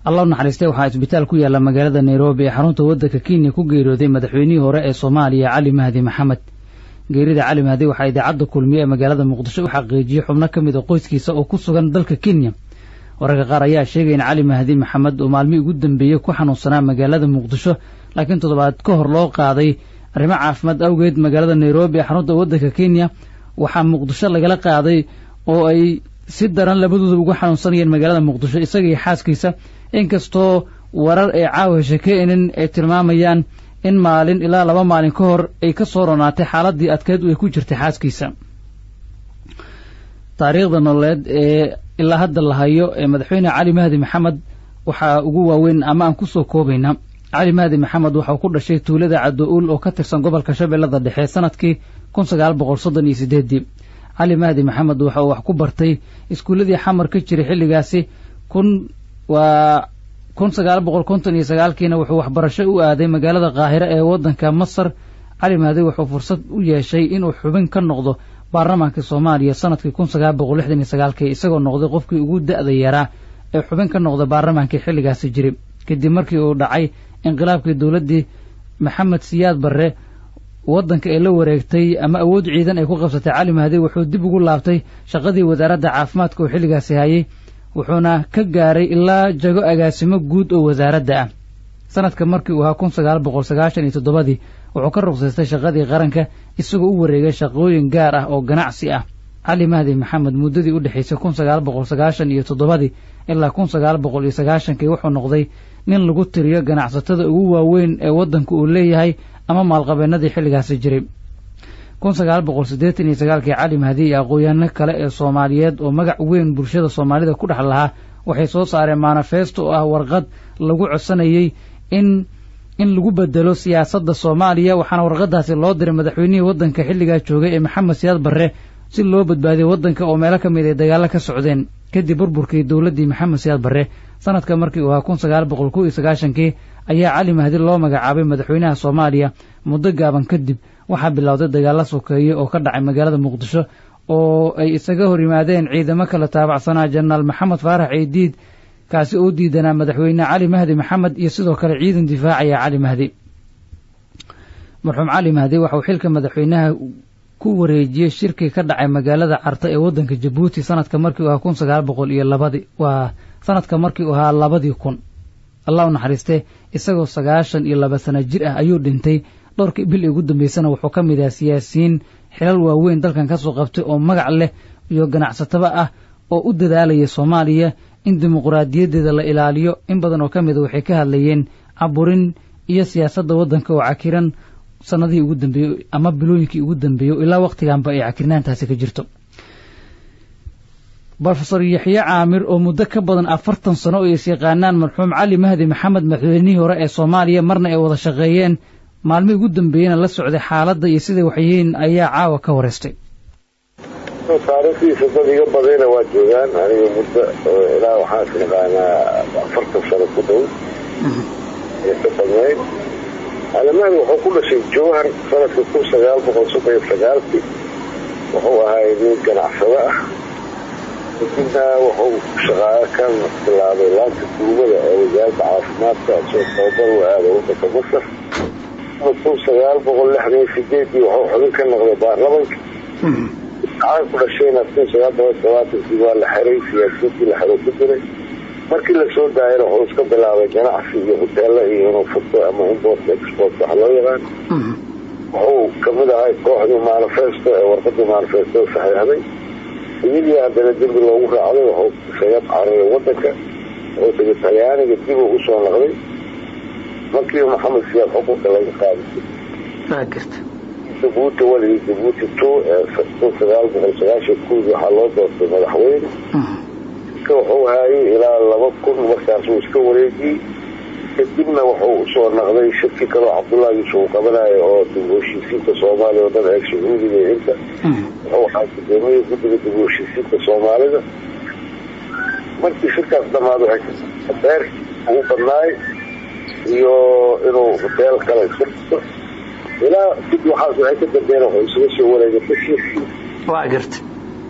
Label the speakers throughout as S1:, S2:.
S1: allah u naxariistay waxaa isbitaal ku yaalla magaalada nairobi ee xarunta waddanka kenya ku geeriyooday madaxweynihii hore ee soomaaliya cali mahdi maxamed geerida cali mahdi waxaa idaacadda kulmiye ee magaalada muqdisho u xaqiijiyey xubno ka mid a qoyskiisa oo ku sugan dalka kenya wararka qaar ayaa sheegay in cali mahdi maxamed oo maalmihii ugu dambeeyey ku xanuunsanaa magaalada muqdisho laakiin toddobaad ka hor loo qaaday arrimo caafimaad awgeed magaalada nairobi ee xarunta waddanka kenya waxaa muqdisho lagala qaaday oo ay si daran labadooda uga xanuunsanayeen magaalada muqdisho isaga iyo xaaskiisa inkastoo warar ay caawa sheekeynin ay tilmaamayaan in maalin ilaa laba maalin ka hor ay ka soo ronaatay xaaladii adkeed ay ku jirtay xaaskiisa taariikhda nololeed ee ilaa hadda la hayo ee madaxweyne cali mahdi maxamed waxaa ugu waaweyn ama aan kusoo koobaynaa cali mahdi maxamed waxauu ku dhashay tuulada caddo-uul oo ka tirsan gobolka shabeellada dhexe sanadkii kun sagaal boqol soddon iyo sideedii cali mahdi maxamed waxa uu wax ku bartay iskuulladii xamar ka jiray xilligaasi kun waa kun sagaal boqol konton iyo sagaalkiina wuxuu waxbarasho u aaday magaalada qaahire ee waddanka masar cali mahdi wuxuu fursad u yeeshay inuu xubin ka noqdo baarlamaanka soomaaliya sanadkii kun sagaal boqol lixdan iyo sagaalkii isagoo noqday qofkii ugu da-da yaraa ee xubin ka noqda baarlamaankii xilligaasi jiray kadib markii uu dhacay inqilaabkii dowladdii maxamed siyaad barre waddanka ee la wareegtay ama awood ciidan ay ku qabsatay cali mahdi wuxuu dib ugu laabtay shaqadii wasaaradda caafimaadka oo xilligaasi hayay wuxuuna ka gaaray ilaa jago agaasimo guud oo wasaaradda ah sanadka markii uu ahaa kun sagaal boqol sagaashan iyo toddobadii wuxuu ka ruqsaystay shaqadii qaranka isagoo u wareegay shaqooyin gaar ah oo ganacsi ah cali mahdi maxamed muddadii u dhexaysay kun sagaal boqol sagaashan iyo toddobadii ilaa kun sagaal boqol iyo sagaashankii wuxuu noqday nin lagu tiriyo ganacsatada ugu waaweyn ee waddanka uu leeyahay ama maalqabeennadii xilligaasi jiray kun sagaal boqol siddeetan iyo sagaalkii cali mahdi iyo aqoon-yaano kale ee soomaaliyeed oo magac weyn bulshada soomaalida ku dhex lahaa waxay soo saareen manifesto oo ah warqad lagu codsanayey in in lagu bedelo siyaasadda soomaaliya waxaana warqadaasi loo diray madaxweynihii waddanka xilligaa joogay ee maxamed siyaad barre si loo badbaadiyo waddanka oo meelo ka mid ay dagaallo ka socdeen kadib burburkii dowladdii maxamed siyaad barre sanadka markii uu ahaa kun sagaal boqol kow iyo sagaashankii ayaa cali mahdi loo magacaabay madaxweynaha soomaaliya muddo gaaban kadib waxaa bilowday dagaallo sokeeye oo ka dhacay magaalada muqdisho oo ay isaga hor yimaadeen ciidamo kala taabacsanaa jenaraal maxamed faarax ciidiid kaasi oo diidanaa madaxweyne cali mahdi maxamed iyo sidoo kale ciidan difaacaya cali mahdi marxuum cali mahdi waxauu xilka madaxweynaha ku wareejiyey shirkii ka dhacay magaalada carta ee waddanka jabuuti sanadka markii u ahaa kun sagaal boqol iyo labadii waa sanadka markii uu ahaa labadii kun allah u naxariistee isagoo sagaashan iyo laba sana jir ah ayuu dhintay dhowrkii bil ugu dambeysana wuxuu ka mid ahaa siyaasiyiin xilal waaweyn dalkan ka soo qabtay oo magac leh iyo ganacsataba ah oo u dadaalaya soomaaliya in dimuquraadiyaddeeda la ilaaliyo in badan oo ka mida waxay ka hadlayeen caburin iyo siyaasadda waddanka oo cakiran sanadihii ugu dambeeyey ama bilooyinkii ugu dambeeyey ilaa wakhtiganba ay cakirnaantaasi ka jirto brofesor yaxye caamir oo muddo ka badan afartan sano oo is yaqaanaan marxuum cali mahdi maxamed madaxweynihii hore ee soomaaliya marna ay wada shaqeeyeen maalmihii ugu dambeeyeyna la socday xaaladda iyo siday waxyihiin ayaa caawa ka wareystay
S2: taariikhdiisa dad iga badayna waa joogaan aniga muddo ilaa waxaan is naqaanaa afartan sano ku dhow ee ka badnayd alamahdi wuxuu ku dhashay jowhar sanadka kun sagaal boqol soddon iyo sagaalkii wuxuu ahaay nin ganacsado ah kadibna wuxuu shaqaayo ka bilaabay laanta duumada ee wasaaradda caafimaadka soo tababar u aada waddanka masar kun sagaal boqol lixdan iyo sideedii wuxuu xubin ka noqday baarlamanka caan ku dhashayna kun sagaal boqol sabaatankii waa la xiray siyaasiyiintii la xiro ku jiray markii lasoo daayana wuxuu iska bilaabay ganacsi iyo hoteelo iyo inuu furto ama import export wax loo yaqaan wuxuu kamid ahay kooxdii manifesto ee warqadii manifesto saxiixday iyadii haddana dembi loogu raacday wuxuu isaga cararay wadanka wuxuu tegay talyaaniga dib uu usoo noqday markii maxamed siyaad xukunka laga qaaday jabuuti waligii jabuuti two ee kun sagaal boqol sagaashan kuwii waxaa loo doortay madaxweyne wuxuu haayay ilaa laba kun markaasuu iska wareejiyey kadibna wuxuu usoo naqday shirki kaloo cabdullahi yuusuf uu qabanayo oo dib u heshiisiinta soomaaliya oo dhan eeg sacuudiga iyo inta wuxuu ahaa gudoomiyii guddiga dib u heshiisiinta soomaalida markii shirkaas dhamaad waxay beer ugu badnaay iyo inuu hoteel kale iska dhiso ilaa dib waxaas waxay ka dambeyn wuxuu isaga soo wareegay tashiirkii
S1: waa garta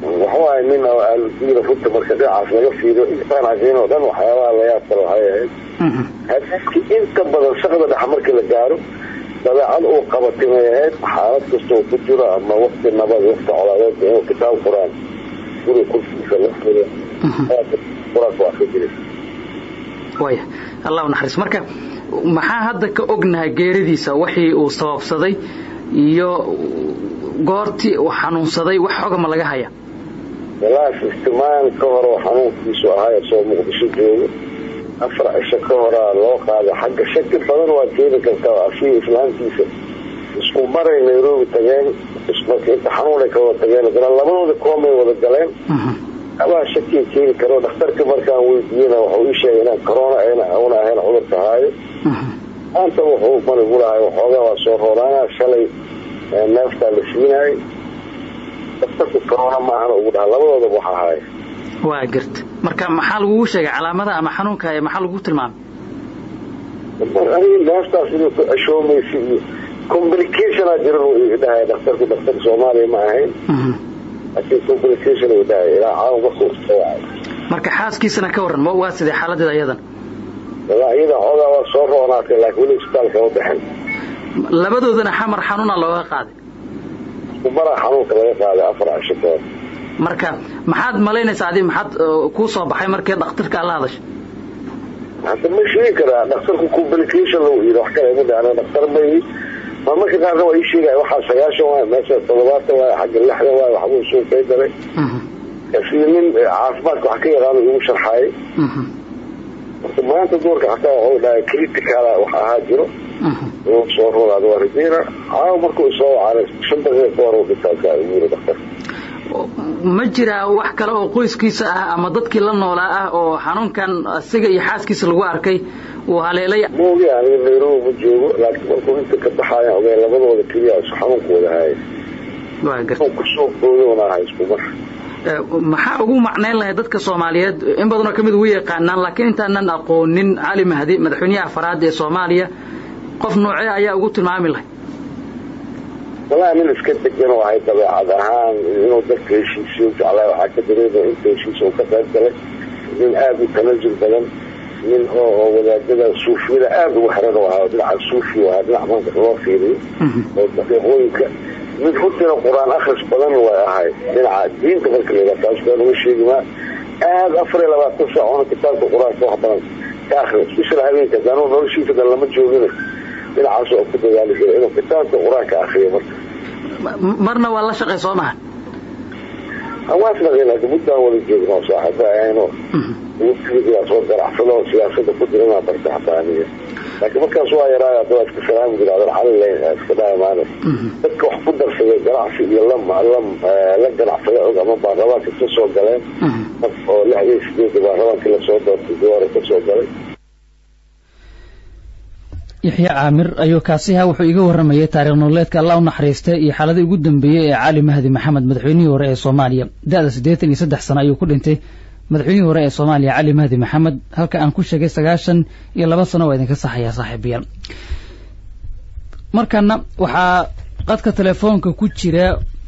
S2: waxawaay nin diira runta marka dhinacaas laga fiiriyo intaan arkin oo dhan waxyaabaha layaab kale waxay ahayd hadiiskii inta badan shaqda dhex markii la gaaro dabeecad uu qabatimay ahayd xaalad kastoo ku jiro ama wakti nabad wakti colaadeed inuu kitaab quraan guri kursiisa la furo quraanka waa ka jiray
S1: waya allah naxariis marka maxaa hadda ka ognahay geeridiisa wixii uu sababsaday iyo goortii uu xanuunsaday wax xogama laga haya
S2: walaas istimaan ka hore oo xanuunkiisu ahaa soo muqdisho joogo afar cisho ka horaa loo qaaday xagga shaki badan waa keeni kartaa afii islaamkiisa isku maray nairobi tageen marka inta xanuunay ka wada tageen haddana labadooda koomay wada galeen abaa shakiya keeni karo dhakhtarka markaan weydiiyena waxuu ii sheegay inaan corona una ahayn cudurka haayo maanta wuxuu manigu lahay waxoogaa waa soo rooraana shalay neeftaa la siinayay dhakhtarka corona maahana ugu dhaha labadoodaba waxa haaya
S1: waa garta marka maxaa lagugu sheegay calaamada ama xanuunka maxaa lagu tilmaamay
S2: aniga neeftaas inuu ku ceshoomaysa iyo complicationaa jiran uu dhahay dhakhtarku dhakhtarka soomaaliya ma ahayn laakiin complication uu dhahay ilaa caawa markuu soo wacay
S1: marka xaaskiisana ka warran waa sidee xaaladeeda iyadan
S2: walaa iyada xoogaa waa soo roonaatay laakiin weli isbitaalka ma bixin
S1: labadoodana xamar xanuuna looga qaaday
S2: maraa xanuunka laga qaaday afar cisho ka hor
S1: marka maxaad malaynaysaa adi maxaad kuu soo baxay markii dhakhtarka ala hadashay
S2: hadda ma sheegi karaa dhakhtarku complication lagu yidhi wax kale ma dhacna dhakhtar ma yihi ma marka qaarna waa ii sheegaya waxaa sagaashan waay meesha toddobaatan waay xagga lixda waay waxbuu soo kay daray sida nin caafimaadka wax ka yaqaano igu sharxaayay marka maanta duurka xataa waxuu dhahay critical wax ahaa jiro inuu soo ronaado waa rajeyna caawa markuu soo wacana shan daqiiqa ka hor uu dhintaasaa igu yiri dhakhtar
S1: ma jiraa wax kale oo qoyskiisa ah ama dadkii la noolaa ah oo xanuunkan asiga iyo xaaskiisa lagu arkay uu haleelay
S2: ma ogi aniga nairobi ma joogo laakiin markuu inta ka baxaayan ogeen labadooda keliya isu xanuunka wada haaya kusoo boodona aha isku mar
S1: maxaa ugu macnayn lahay dadka soomaaliyeed in badanoo kamid ugu yaqaanaan laakiin intaanan aqoonin cali mahdi madaxweynaha afaraad ee soomaaliya qof noocee ayaa ugu tilmaami lahay
S2: walaa nin iska degan oo ahay dabeecad ahaan inuu dadka heshiisiyo jeclaa waxaa ka dareemaya inta heshiis uu ka qayb galay nin aada u tanazul badan nin oo wadaadada suufiyada aada ugu xiran oo ahaa dhinaca suufi ahaa dhinac marka loo fiiriyo oo daqiiqooyinka mid runtiina qur-aan akhris badan way ahay dhinaca diinta marka la taas baan uga sheegi maa aada afar iyo labaatan saac ona kitaabka qur-aanka wax badan ka akhris bisla habeenka daanu noloshiisa dan lama joogina dhinacaas oo ku dadaali jiray inuu kitaabka qur-aanka akriyo marka
S1: marna waa la shaqay soo maha
S2: hawaasnaqeen hadda muddaan wada joogno saaxiiba ahayno wasiigaa soo ganacsado siyaasada ku jira inaa barta xataa aniga laakiin markaas waa yaraayo hadda waa iska salaami jira adan calilayn iska dhaamaane dadka wax ku darsaday ganacsi iyo la la ganacsada og ama baarlamaanka ka soo galeen oo lixdii sideeda baarlamaankii lasoo doortay gawaara ka soo galay
S1: yaxya caamir ayuu kaasiha wuxuu iga warramayay taariikh nololeedka allah u naxariistay iyo xaaladii ugu dambeeyey ee cali mahdi maxamed madaxweynihii hore ee soomaaliya da-da siddeetan iyo saddex sano ayuu ku dhintay madaxweynihii hore ee soomaaliya cali mahdi maxamed halka aan ku sheegay sagaashan iyo laba sano waa idinka saxayaa saaxiibayaal markana waxaa qadka telefoonka ku jira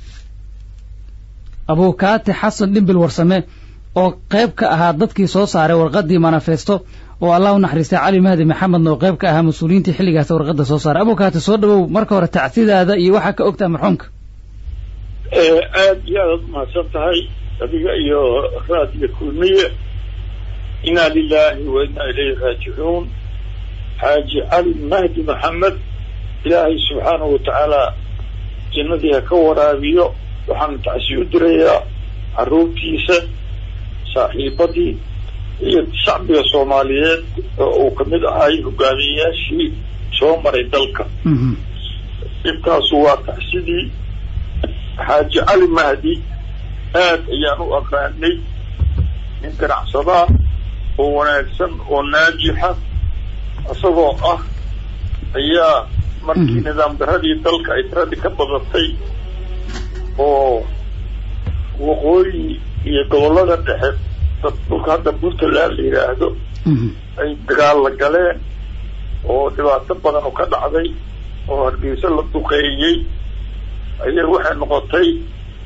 S1: abuukaati xasan dhimbil warsame oo qayb ka ahaa dadkii soo saaray warqaddii manifesto oo allah u naxariistay cali mahdi maxamedna oo qayb ka ahaa mas-uuliyiintii xilligaas warqadda soo saaray abuukaati soo dhawow marka hore tacsidaada iyo waxaa ka ogtaa marxuumka
S3: aada iyo aadaad umahadsan tahay adiga iyo raadiyo kulmiye inaa lilaahi wa inaa ilayhi raajicuun xaaji cali mahdi maxamed ilaahay subxaanahu watacaala jannadii ha ka waraabiyo waxaan tacsi u dirayaa caruurtiisa saaxiibadii iyo shacbiga soomaaliyeed oo uu kamid ahay hogaamiyeyaashii soo maray dalka intaasu waa tacsidii xaaji cali mahdi aad ayaan u aqaanay nin ganacsadaa oo wanaagsan oo naajixa isagoo ah ayaa markii nidaam daradii dalka ay tiradii ka badatay oo waqooyi iyo gobollada dhexe dhulka hadda puntland la yidhaahdo ay dagaal la galeen oo dhibaato badan oo ka dhacday oo hargeysa la duqeeyey ayaa waxay noqotay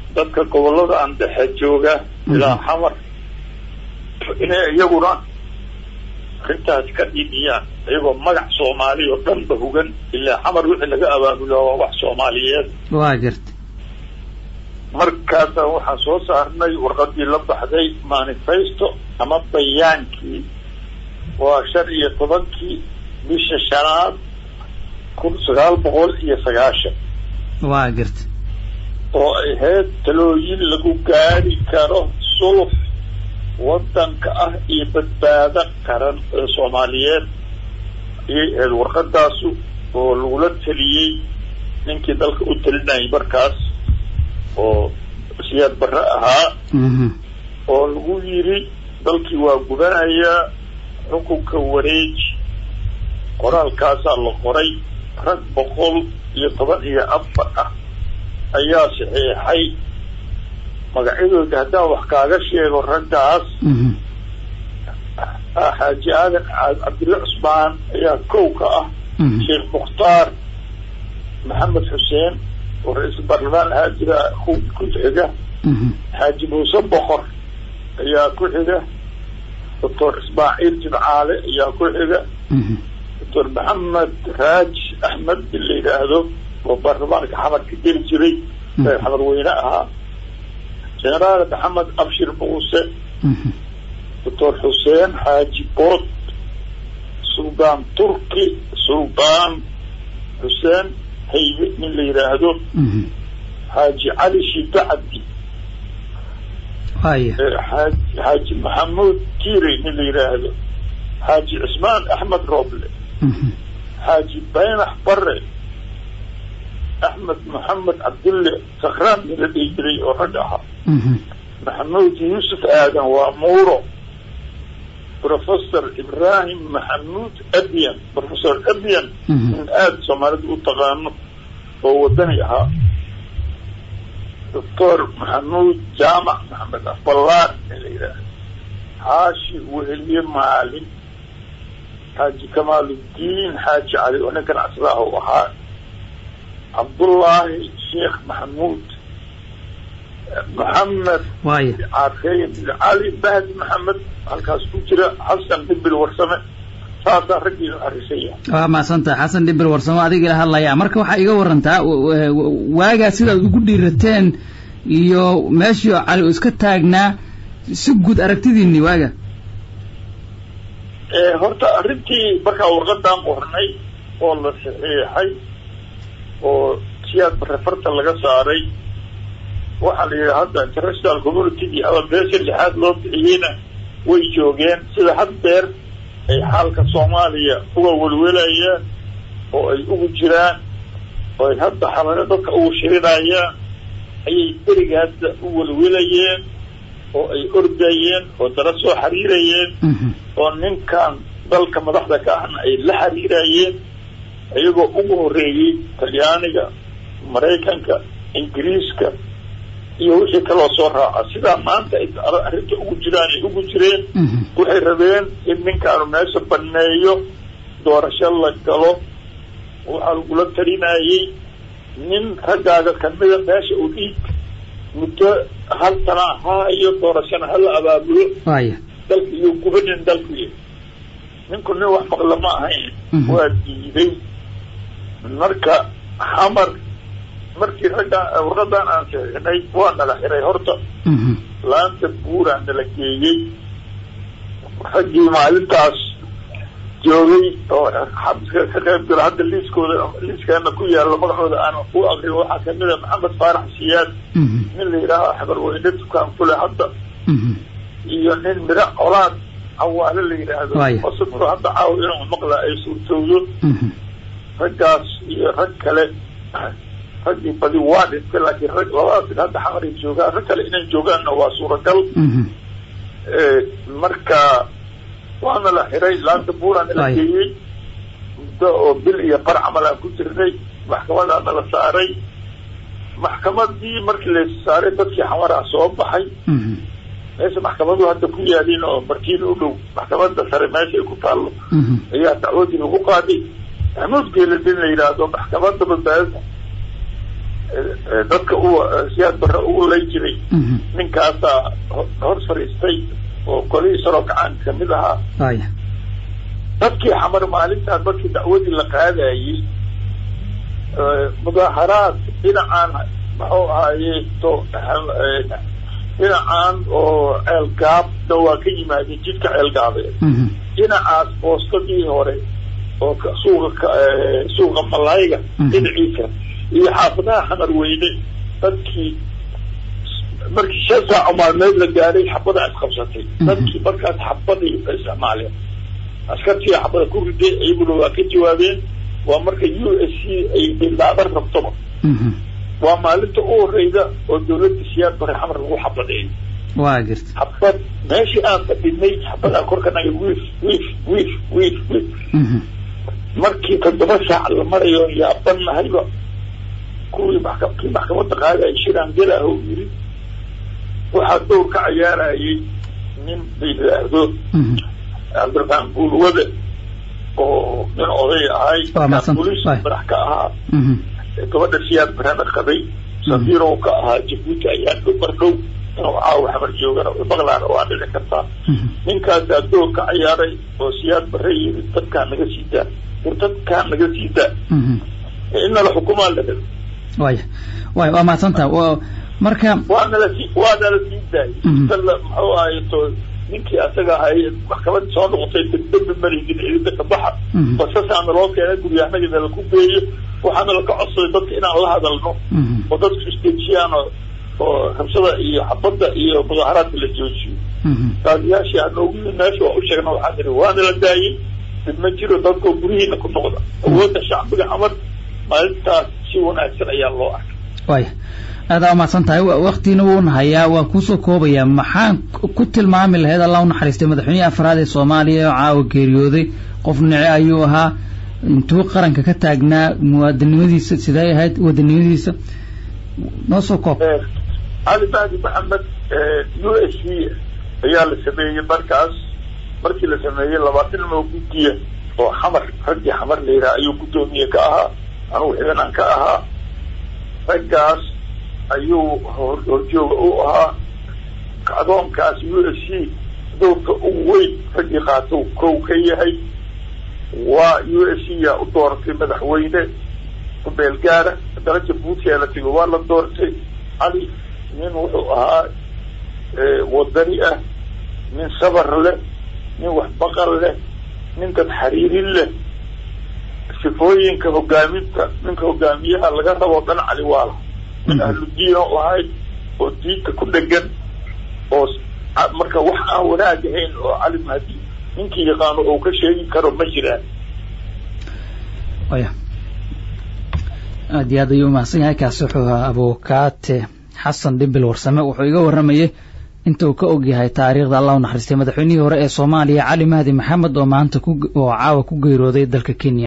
S3: dadka gobollada aan dhexe jooga ilaa xamar inay iyaguna arrintaas ka dhibiyaan iyagoo magac soomaaliya oo dhanba hugan ilaa xamar wixii laga abaabulo waa wax soomaaliyeed
S1: waa garta
S3: markaasa waxaan soo saarnay warqadii la baxday manifesto ama bayaankii waa shan iyo tobankii bisha shanaad kun sagaal boqol iyo sagaashan
S1: waa garta
S3: oo ay ahayd talooyin lagu gaari karo sulux waddanka ah iyo badbaado qaran ee soomaaliyeed ayay ahayd warqadaasu oo lagula taliyey ninkii dalka u talinayay markaas oo siyaad barre ahaa oo lagu yidhi dalkii waa gubanayaa xukunka wareeji qoraalkaasaa la qoray rag boqol iyo toban iyo afar ah ayaa saxiixay magacyadooda haddaan wax kaaga sheego raggaas xaaji aadan cabdille cusmaan ayaa kow ka ah sheekh mukhtaar maxamed xuseen oo ra-iisul baarlamaan ahaa jira ku xiga xaaji muuse boqor ayaa ku xiga doctor ismaaciil jimcaale ayaa ku xiga doctor maxamed raaj axmed in la yidhaahdo oo baarlamaanka xamarka geli jiray xamar weyne ahaa generaal maxamed abshir muuse doctor xuseen xaaji bood suldaan turki suldaan xuseen haybe nin la yidhaahdo xaaji cali shida cabdi xaaji maxamuud tiire nin la yidhaahdo xaaji cismaan axmed roble xaaji baynax bare axmed maxamed cabdulle sakraan nin la dhihi jiray oo rag ahaa maxamuud yuusuf aadan waa muuro professor ibrahim maxamuud abian professor abian in aada soomaalida u taqaano oo wadani ahaa doctor maxamuud jaamac maxamed afballaar in la yidhaahdo xaashi weheliye maalin xaaji kamaaluddiin xaaji cali oo ninkan aslaaha u ahaa cabdullaahi sheekh maxamuud maxamed caafeyn cali bahdi maxamed halkaas ku jira xasan dhibil warsame saasaa raggii arisaya
S1: waa mahadsantaha xasan dhibil warsamo adiga ila hadlaya marka waxaa iga warantaa waagaa sidaad ugu dhiirateen iyo meeshii cali uu iska taagnaa si guud aragtidiini waaga
S3: horta arrintii markaa warqadaan qornay oo la saxiixay oo siyaad barefarta laga saaray waxaa la yidhi hadda international communitygii ama beesha lixaad loo bixiyeyna way joogeen sida had deer ay xaalka soomaaliya uga welwelayaan oo ay ugu jiraan oo ay hadda xalano dadka ugu shirinayaan ayay berigaasda u welwelayeen oo ay ordayeen oo dala soo xiriirayeen oo ninkan dalka madaxda ka ahna ay la xiriirayeen iyagoo ugu horreeyey talyaaniga maraykanka ingiriiska iyo wixii kaloo soo raaca sidaa maanta ay arrinta ugu jiraan ay ugu jireen waxay rabeen in ninkaanu meesha baneeyo doorasho la galo waxaa lagula talinayey nin raggaaga kamida meesha uu dhiig muddo hal sana haayo doorashana hala abaabulo dalka iyo gubanin dalkuy ninku nin wax maqla ma ahayn waa diiday marka xamar markii ragga warqadan aan saxiixnay waa nala xiray horta laanta buuraa nala geeyey raggii maalintaas joogay oo xabiska ka qayb galo hadda liiskooda liiskeena ku yaalo magacooda aan u akriyo waxaa kamid a maxamed faarax siyaad nin la yidhaaho xabarweyne dukaan kule hadda iyo nin miro colaad cawaale la yidhaahdo asagoo hadda caawa inuu maqla ay suurtowdo raggaas iyo rag kale raggii badi waa dhintay laakiin rag labadaas hadda xamaray joogaan rag kale inay joogaanna waa suuragal marka waana la xiray laanta buuraana la geeyey muddo oo bil iyo bar camal aan ku jirnay maxkamadaana la saaray maxkamadii markii la saaray dadkii xamaraha soo baxay meesha maxkamadu hadda ku yaaliin oo markiin u dhow maxkamada sare meesha ay ku taallo ayaa dacwadii lagu qaaday maxamuud geeladin la yidhaahdo maxkamada badbaadada dadka u siyaad barre ugu lay jiray ninkaasaa hor fariistay oo kolihii saroo gacan kamid ahaa
S1: aya
S3: dadkii xamar maalintaas markii dacwadii la qaadayey mudaaharaad dhinacaan muxuu ahaaye to dhinacan oo ceelgaabna waa ka yimaadeen jidka ceelgaabeed dhinacaas boostadii hore oo suuqa suuqa malayga dhinaciisa iyo xaafadaha xamar weyne dadkii markii shan saaco maalmeed la gaaray xabada isqabsatay dadkii markaas xabadii isticmaaleen askartii xabada ku riday iyaguna waa ka jawaabeen waa marka u s c ay bilaaban rabtoba waa maalinta u horeyda oo dawladda siyaad bare xamar lagu xabadeeyo
S1: waa jirta
S3: xabad meeshii aan fadhinay xabadaa korka naga wiif wiif wiif wiif wiif markii toddoba saac la marayo yaaban nahayba kuwii maxka kii maxkamadda qaadaya shiraan gelaah u yiri waxaa dowr ka cayaarayay nin la yidhaahdo cabdiraxmaan buulwade oo nin oday ahay bolis madax ka ahaa gabadha siyaad barana qabay safiirow ka ahaa jabuuti ayaa dhow mar dhow inuu caawa xamar joogana maqlaana waa dhici kartaa ninkaasaa dowr ka cayaaray oo siyaad bare yiri dadkaa naga sii daa war dadkaa naga sii daa inala xukumaa la helo
S1: waya waya waa mahadsantaha marka
S3: waanala sii waanala sii daayay tala muxuu ahaye to ninkii asaga ahay maxkamad soo noqotay dambi marigin ciidada kabaxa basasaana loo keenay guryahanagina laku geeyo waxaana laka codsaday dadka inaan la hadalno oo dadku isdejiyaan oo rabshada iyo xabadda iyo mudaaharaadka la joojiyo qaadiyaashii hanoogu yimi meesha waa u sheegna waxaa tiri waana la daayay dib ma jiro dadkoo guryihiina ku noqda awoodda shacbiga xamar maalintaas si wanaagsan ayaa loo arkay
S1: waya aada umahadsan tahay waktiina wuuna hayaa waan kuusoo koobayaa maxaan ku tilmaami lahayd allah unaxariistay madaxweynihii afraad ee soomaaliya oo caawa geeriyooday qof nice ayuu ahaa intuu qaranka ka taagnaa muwaadinimadiisa siday ahayd wadanimadiisa noo soo koob
S3: cali mahdi maxamed u s c ayaa la sameeyey markaas markii la sameeyey labaatan moo guddiya oo xamar raggii xamar la yidhaha ayuu guddoomiye ka ahaa anugu xidanaan ka ahaa raggaas ayuu horjooga u ahaa kacdoonkaas u s c dowrka ugu weyn raggii qaatou kow ka yahay waa u s c yaa u dooratay madaxweyne kumeel gaara haddana jabuuti aa la tego waa la doortay cali nin wuxuu ahaa wadani ah nin sabar leh nin waxbaqal leh nin dad xariirin leh sifooyinka hogaaminta ninka hogaamiyaha laga raboo dhan cali waala min ahludiin oo ahayd oo diinta ku dhegan oo marka wax aan wanaag ahayn oo cali mahdi ninkii yaqaano oo ka sheegi karo ma jiraan
S1: waya aada iyo aad ayuu umahadsan yahay kaasi wuxuu ahaa abukaate xasan dhimbil warsame wuxuu iga warramayay inta uu ka og yahay taariikhda allah u naxariistay madaxweynihii hore ee soomaaliya cali mahdi maxamed oo maanta ku oo caawa ku geerooday dalka kenya